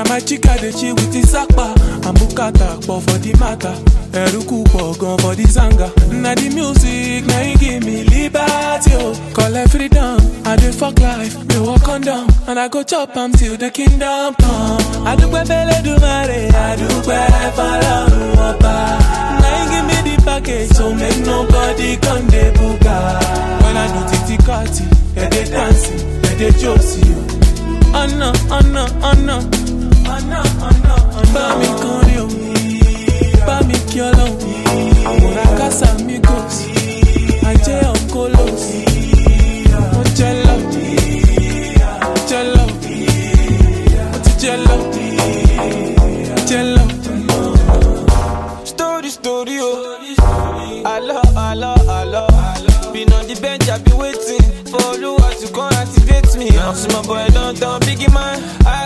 my chica dey chill with the sapa and bukata pọ̀ for the matter ẹ̀rúkú pọ̀ gan for the zanga na the music na e give me liberty o collect freedom i dey fuck life mi wọ condom and i go chop am till the kingdom come. adúpẹ́ fẹ́lẹ́dùmarè adúpẹ́ fọlọ́run ọba na e give me the package so make nobody come dey buga. when i do titi kati ẹ dey dance ẹ dey josi o. ọ̀nà ọ̀nà ọ̀nà ọ̀nà ọ̀nà bá mi kọrin o bá mi kí ọlọ́run àmúra kásá mi gò sí ajé ọ̀kọ́lọ́ sí mo jẹ́ lọ jẹ́ lọ mo ti jẹ́ lọ jẹ́ lọ. Story, story, oh. Allah, Allah, Allah. Been on the bench, I be waiting for Oluwa to come activate me. I'm my boy, don't, don't biggie man. I